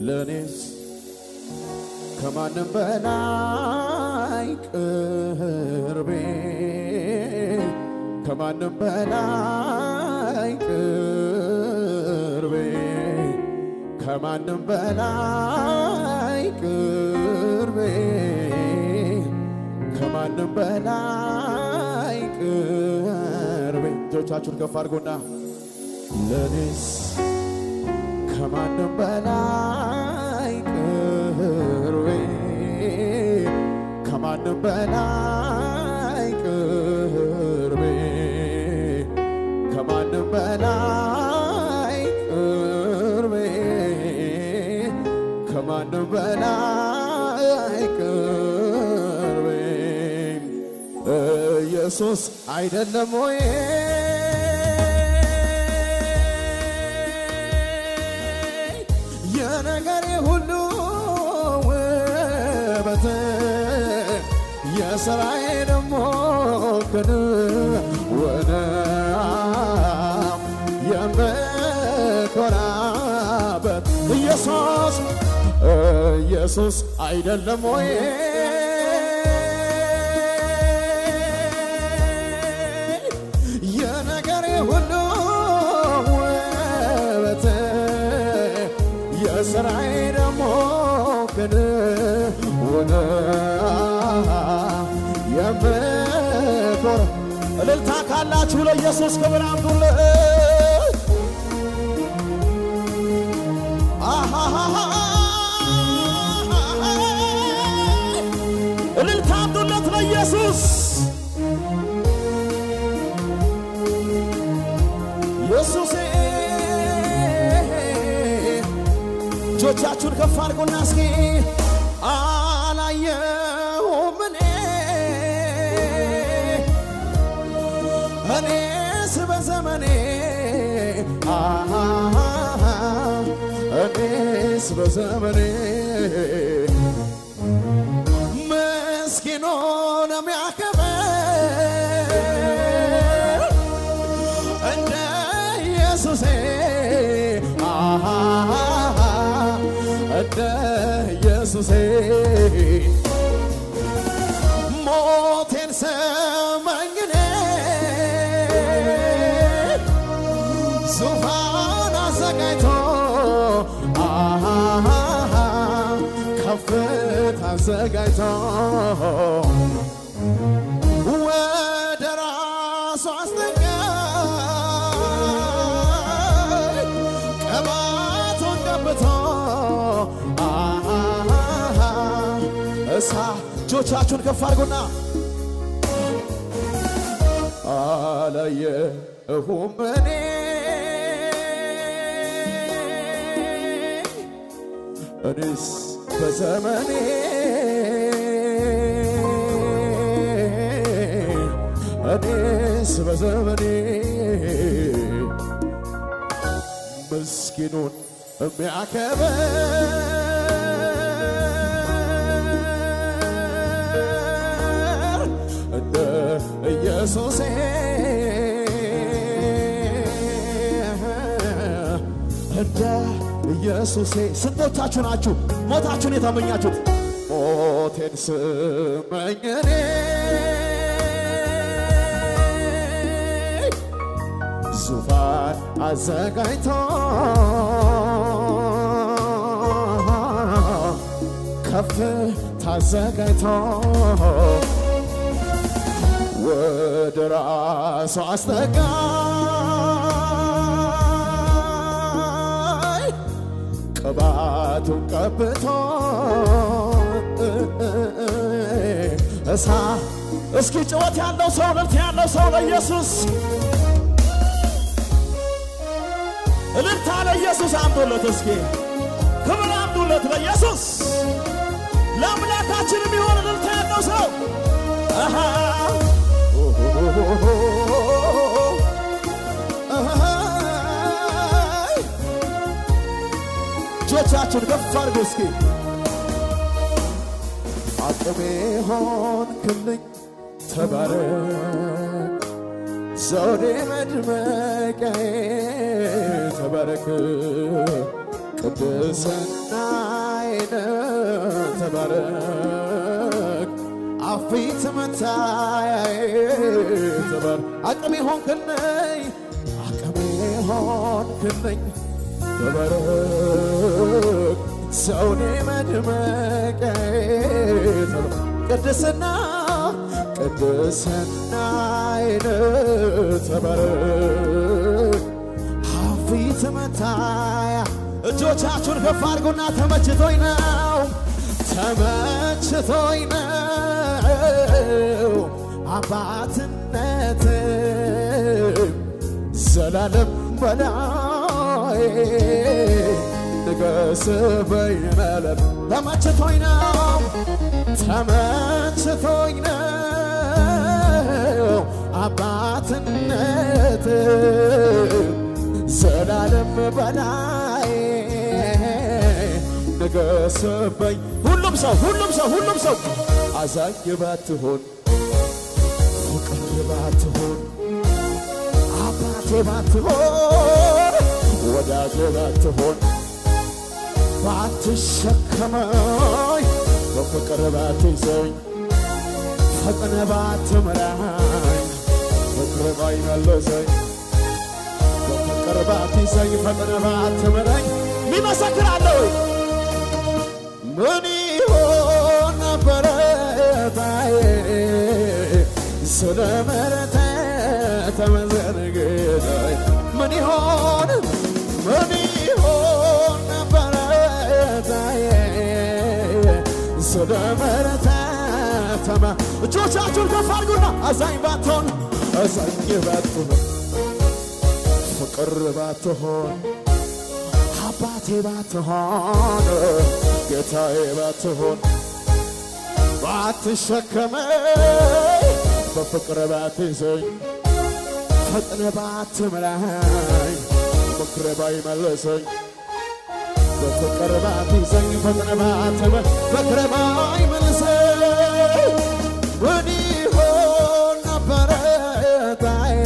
ለእኔስ ከማንም በላይ ቅርቤ ከማንም በላይ ቅርቤ ከማንም በላይ ቅርቤ ከማንም በላይ ቅርቤ እጆቻችሁን ከፍ አድርጎና ለኔስ ከማንም በላይ ቅርቤ ከማንም በላይ ቅርቤ ከማንም በላይ ቅርቤ ከማንም በላይ ቅርቤ ኢየሱስ አይደለም ወይ? የነገሬ ሁሉ ውበት የሥራዬ ደሞ ክንወነ የምኮራበት ኢየሱስ ኢየሱስ አይደለም ወይ? የነገሬ ሁሉ ውበት የሥራዬ ደሞ ክንውነ የምኮራ እልልታ ካላችሁ ለኢየሱስ ክብር አምጡለት። እልልታ አምጡለት ለኢየሱስ። ኢየሱሴ እጆቻችሁን ከፍ አድርጉና እስኪ አላየሁም እኔ እኔስ በዘመኔ አሃ እኔስ በዘመኔ ምስኪኑን የሚያከብር እንደ ኢየሱሴ አሃ እንደ ኢየሱሴ ሞቴን ሰማኝኔ ዙፋን አዘጋጅቶ አሃ ከፍታ አዘጋጅቶ ወደ ራሱ አስጠጋኝ ቅባቱን ቀብቶ አሃ እሳ እጆቻችሁን ከፍ አድርጉና አላየሁም እኔ እኔስ በዘመኔ እኔስ በዘመኔ ምስኪኑን የሚያከብር እንደ ኢየሱሴ እንደ ኢየሱሴ ስንቶቻችሁ ናችሁ ሞታችሁን የተመኛችሁት? ሞቴን ስመኝ እኔ ዙፋን አዘጋጅቶ ከፍ ታዘጋጅቶ ወደ ራሱ አስጠጋኝ ቅባቱን ቀብቶ እሳ እስኪ ጭወት ያለው ሰው እልልት ያለው ሰው ለኢየሱስ እልልታ ለኢየሱስ አምጡለት። እስኪ ክብር አምጡለት ለኢየሱስ። ለአምላካችን የሚሆን እልልታ ያለው ሰው አሃ እጆቻችሁን ከፍ አድርጉ እስኪ አቅሜ ሆንክልኝ ተባረክ ዘውዴ መድመቂያዬ ተባረክ ቅድስናዬን ተባረክ አፊት መታያዬ ተባረክ አቅሜ ሆንክልኝ አቅሜ ሆንክልኝ ተባረክ ሰውኔ መድመቂያዬ ቅድስና ቅድስናዬን ተባረክ ፊት መታያ እጆቻችሁን ከፍ አድርጉና ተመችቶኝ ነው ተመችቶኝ ነው አባትነት ዘላለም በላይ ንገስበኝ መለም ተመችቶኝ ነው ተመችቶኝ ነው አባትነት ዘላለም በላይ ንገስበኝ ሁሉም ሰው ሁሉም ሰው ሁሉም ሰው አዛኝ ባትሆን ፍቅር ባትሆን አባቴ ባትሆን ወዳጄ ባትሆን ባትሸከመኝ በፍቅር ባትይዘኝ ፈጥነ ባትምራኝ ፍቅር ባይመለሰኝ በፍቅር ባትይዘኝ ፈጥነ ባትምራኝ ሚመሰክራለሁ ምን ይሆን ነበረ ታዬ ስለ ምሕረት ተመስገን ጌታዬ ምን ይሆን ምን ይሆን ነበረ ታዬ ስለ ምሕረት ተመ እጆቻችሁን ከፍ አድርጉና አዛኝ ባትሆን አዛኝ ባትሆን ፍቅር ባትሆን አባቴ ባትሆን ጌታዬ ባትሆን ባትሸከመኝ በፍቅር ባትይዘኝ ፈጥነ ባትምራኝ ምክር ባይመለሰኝ በፍቅር ባትይዘኝ ፈጥነ ባትመ ምክር ባይመልሰኝ ምን ይሆን ነበረ ታዬ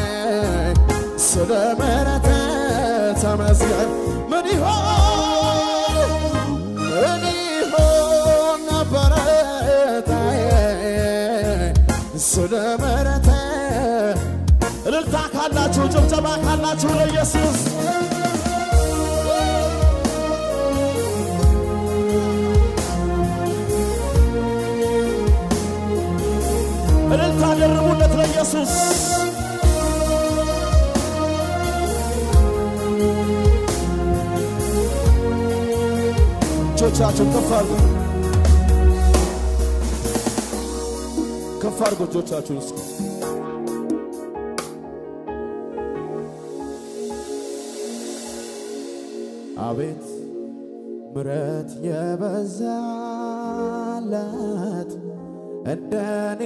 ስለ ምሕረት ተመስገን ምን ይሆን ምን ይሆን ነበረ ታዬ ስለ ምሕረት እልልታ ካላችሁ ጭብጨባ ካላችሁ ለኢየሱስ እልልታ ደርቡለት ለኢየሱስ እጆቻችሁን ከፍ አድርጉ ከፍ አድርጉ እጆቻችሁን እስኪ አቤት ምረት የበዛላት እንደኔ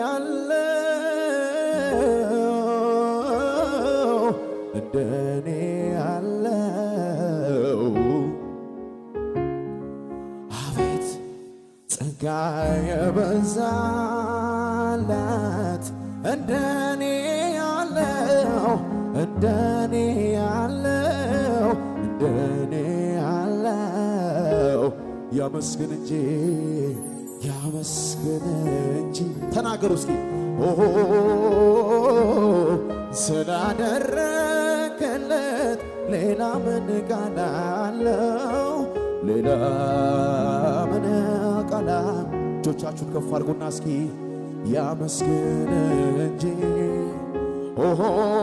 ያለው እንደኔ ያለው አቤት ጸጋ የበዛላት እንደኔ ያለው እንደኔ ያለው እንደኔ ያለው ያመስግን እንጂ ያመስግን እንጂ ተናገሩ እስኪ ኦሆ ስላደረገለት ሌላ ምን ቃል አለው? ሌላ ምን ቃል እጆቻችሁን ከፍ አድርጉና እስኪ ያመስግን እንጂ ኦሆ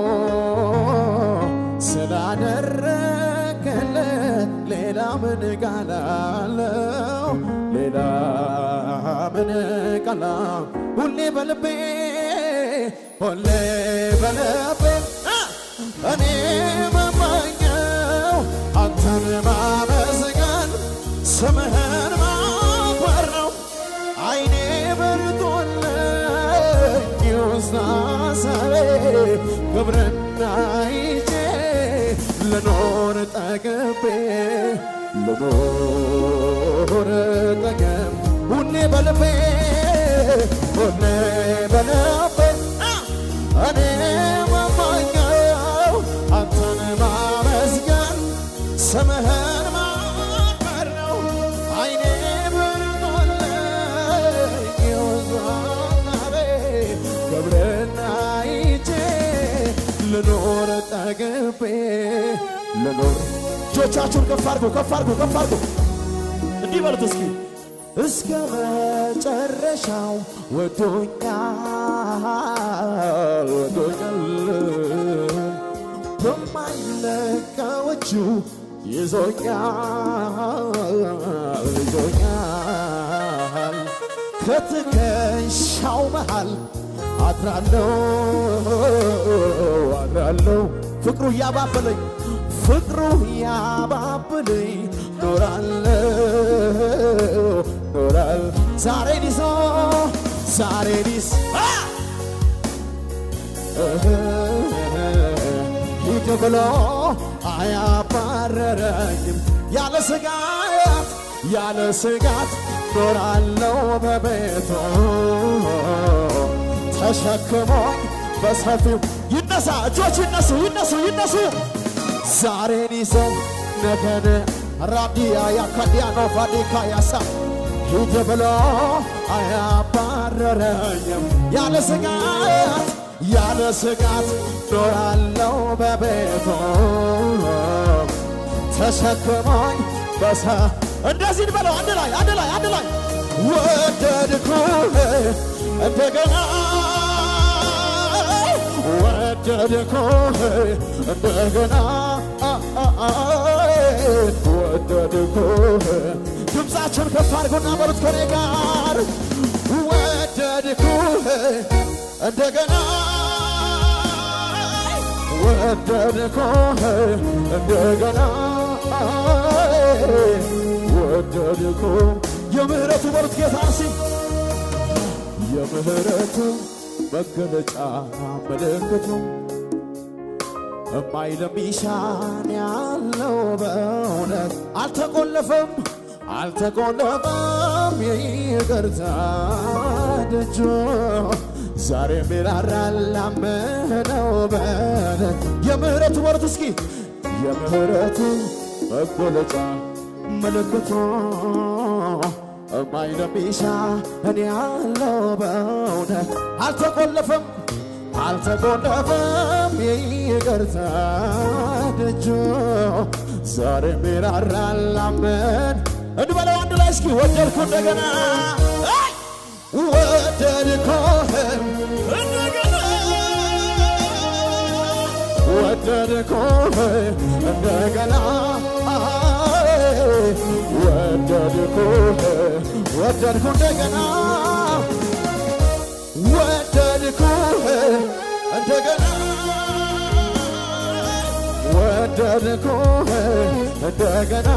ስላደረገለት ሌላ ምን ቃል አለው? ሌላ ምን ቃል ሁሌ በልቤ ሁሌ በልቤ እኔ መመኘው አንተን ማመስገን ስምህን ማክበር ነው። አይኔ በርቶልኝ ውስጥ ሐሳቤ ክብርና ይዤ ልኖር ጠግቤ ልኖር ጠገብ ሁሌ በልቤ ሁሌ በልቤ እኔ መማኛው አንተን ማመስገን ስምህን ልኖር ጠግቤ ልኖር እጆቻችሁን ከፍ አድርጎ ከፍ አድርጎ ከፍ አድርጎ እንዲህ በሉት እስኪ እስከ መጨረሻው ወዶኛል ወዶኛል በማይለቀው እጁ ይዞኛል ይዞኛል ከትከሻው መሃል አድራለው አድራለው ፍቅሩ እያባበለኝ ፍቅሩ እያባበለኝ ኖራለው ኖራል ዛሬን ይዞ ዛሬን ይዞ ሂድ ብሎ አያባረረኝም ያለ ስጋት ያለ ስጋት ኖራለው በቤቱ ተሸክሞኝ በሰፊው ይነሳ እጆች ይነሱ ይነሱ ይነሱ ዛሬን ይዘው ነገን ራዲያ ያካዲያኖ ፋዲካ ያሳ ሂድ ብሎ አያባረረኝም ያለ ስጋት ያለ ስጋት ኖራለው በቤቱ ተሸክሞኝ በሰ እንደዚህ እንበለው አንድ ላይ አንድ ላይ አንድ ላይ ወደድኩህ እንደገና ወደድኩህ እንደገና ወደድኩህ ድምፃችሁን ከፍ አድርጎና በሉት ከኔ ጋር ወደድኩህ እንደገና ወደድኩህ እንደገና ወደድኩህ የምህረቱ በሉት ጌታ ሲ የምህረቱ መገለጫ ምልክቱ እማይለሚሻን ያለው በእውነት አልተቆለፈም አልተቆለፈም የይቅርታ ደጆ ዛሬ ሚራራል ላመነው በለ የምህረቱ ወረት እስኪ የምህረቱ መገለጫ ምልክቱ እማይለሚሻ እኔ ያለው በእውነት አልተቆለፈም አልተቆለፈም ይቅርታ ደጆ ዛሬ ሚራራል ላመን እንበለው አንድ ላይ እስኪ ወደድኩ እንደገና አይ! ወደድኩህ እንደገና ወደድኩህ እንደገና አይ! ወደድኩህ ወደድኩ እንደገና ወደድኩህ እንደገና ወደድኩህ እንደገና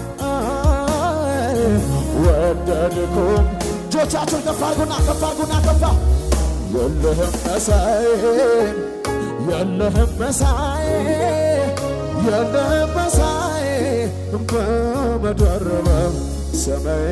ወደድኩ እጆቻችሁን ከፍ አድርጉና ከፍ አድርጉና ከፋ የለህም መሳይ የለህም መሳይ የለህም መሳይ በምድር በሰማይ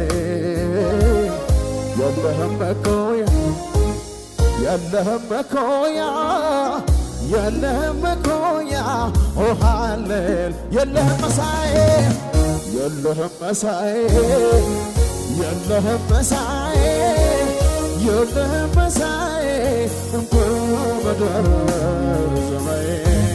የለህም መኮያ የለህም መኮያ የለህም መኮያ ኦ ሃሌል የለህም መሳይ የለህም መሳይ የለህም መሳይ የለህም መሳይ በምድር ሰማይ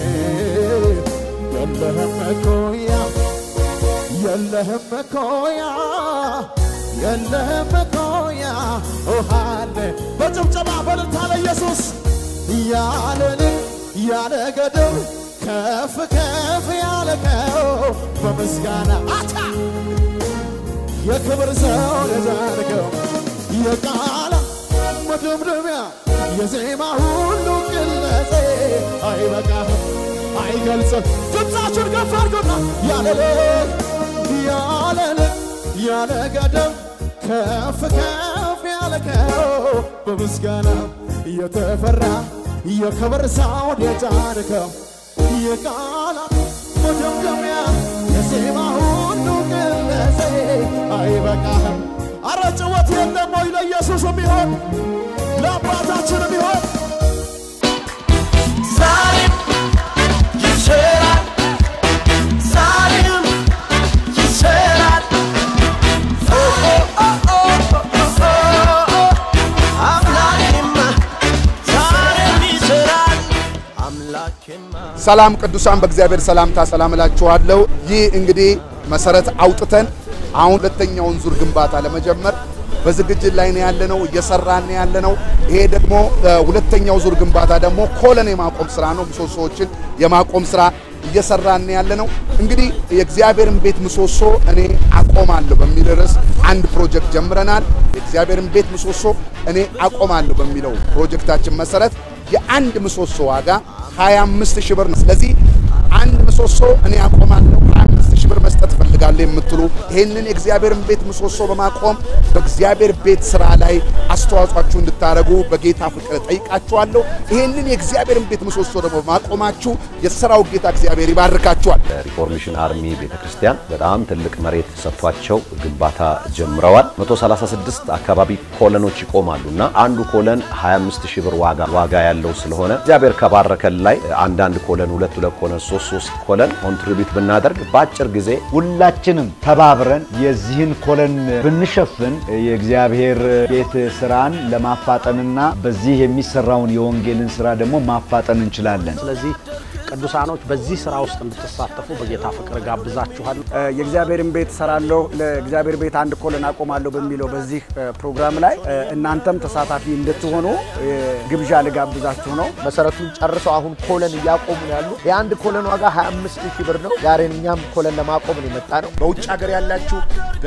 የለህም መኮያ የለህም መኮያ የለህም መኮያ ውሃለ በጭብጨባ በልታ ለኢየሱስ ያለንን ያለ ገደብ ከፍ ከፍ ያለከው በምስጋና አታ የክብር ሰው የዛርከው የቃላ መደምደሚያ የዜማ ሁሉ ቅለጼ አይበቃህም አይገልጽም ድምፃችሁን ከፍ አድርጉና ያለለ ያለለ ያለ ገደብ ከፍ ከፍ ያለከው በምስጋና የተፈራ የክብር ሳውድ የጫንከው የቃላት መደምደሚያ የዜማ ሁሉ ቅለጼ አይበቃህም አረ ጭወት የለም ወይ ለኢየሱስ የሚሆን ለአባታችን የሚሆን ዛሬም ይሰራል፣ ዛሬም ይሰራል። ኦ ኦ ኦ ኦ ኦ አምላኬማ ዛሬም ይሰራል፣ አምላኬማ ሰላም ቅዱሳን፣ በእግዚአብሔር ሰላምታ ሰላም እላችኋለሁ። ይህ እንግዲህ መሰረት አውጥተን አሁን ሁለተኛውን ዙር ግንባታ ለመጀመር በዝግጅት ላይ ነው ያለነው፣ እየሰራን ነው ያለነው። ይሄ ደግሞ ሁለተኛው ዙር ግንባታ ደግሞ ኮለን የማቆም ስራ ነው። ምሰሶዎችን የማቆም ስራ እየሰራን ነው ያለነው። እንግዲህ የእግዚአብሔርን ቤት ምሰሶ እኔ አቆማለሁ በሚል ርዕስ አንድ ፕሮጀክት ጀምረናል። የእግዚአብሔርን ቤት ምሰሶ እኔ አቆማለሁ በሚለው ፕሮጀክታችን መሰረት የአንድ ምሰሶ ዋጋ 25 ሺህ ብር ነው። ስለዚህ አንድ ምሰሶ እኔ አቆማለሁ 25 ሺህ ብር መስጠት እፈልጋለሁ የምትሉ ይህንን የእግዚአብሔርን ቤት ምሰሶ በማቆም በእግዚአብሔር ቤት ስራ ላይ አስተዋጽኦአችሁ እንድታደርጉ በጌታ ፍቅር ጠይቃችኋለሁ። ይህንን የእግዚአብሔርን ቤት ምሰሶ ደግሞ በማቆማችሁ የሥራው ጌታ እግዚአብሔር ይባርካችኋል። ሪፎርሜሽን አርሚ ቤተክርስቲያን በጣም ትልቅ መሬት ሰጥቷቸው ግንባታ ጀምረዋል። 136 አካባቢ ኮለኖች ይቆማሉ እና አንዱ ኮለን 25 ሺህ ብር ዋጋ ዋጋ ያለው ስለሆነ እግዚአብሔር ከባረከን ላይ አንዳንድ ኮለን ሁለት ሁለት ኮለን ሶስት ሶስት ኮለን ኮንትሪቢዩት ብናደርግ በአጭር ጊዜ ሁላችንም ተባብረን የዚህን ኮለን ብንሸፍን የእግዚአብሔር ቤት ስራን ለማፋጠንና በዚህ የሚሰራውን የወንጌልን ስራ ደግሞ ማፋጠን እንችላለን። ስለዚህ ቅዱሳኖች በዚህ ስራ ውስጥ እንድትሳተፉ በጌታ ፍቅር ጋብዛችኋለሁ። የእግዚአብሔርን ቤት ሰራለሁ ለእግዚአብሔር ቤት አንድ ኮለን አቆማለሁ በሚለው በዚህ ፕሮግራም ላይ እናንተም ተሳታፊ እንድትሆኑ ግብዣ ልጋብዛችሁ ነው። መሰረቱን ጨርሰው አሁን ኮለን እያቆሙ ነው ያሉ። የአንድ ኮለን ዋጋ 25 ሺህ ብር ነው። ዛሬ እኛም ኮለን ለማቆም ነው የመጣ ነው። በውጭ ሀገር ያላችሁ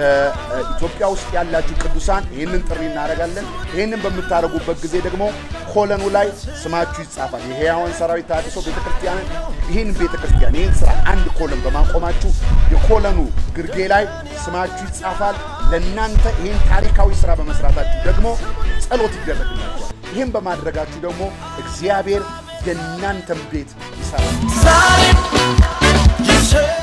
በኢትዮጵያ ውስጥ ያላችሁ ቅዱሳን ይህንን ጥሪ እናደርጋለን። ይህንን በምታደርጉበት ጊዜ ደግሞ ኮለኑ ላይ ስማችሁ ይጻፋል። የሕያዋን ሰራዊት ተሃድሶ ቤተክርስቲያንን ይህን ቤተክርስቲያን ይህን ስራ አንድ ኮለን በማቆማችሁ የኮለኑ ግርጌ ላይ ስማችሁ ይጻፋል። ለእናንተ ይህን ታሪካዊ ስራ በመስራታችሁ ደግሞ ጸሎት ይደረግላችኋል። ይህን በማድረጋችሁ ደግሞ እግዚአብሔር የእናንተን ቤት ይሰራል። ዛሬም ይሰራል።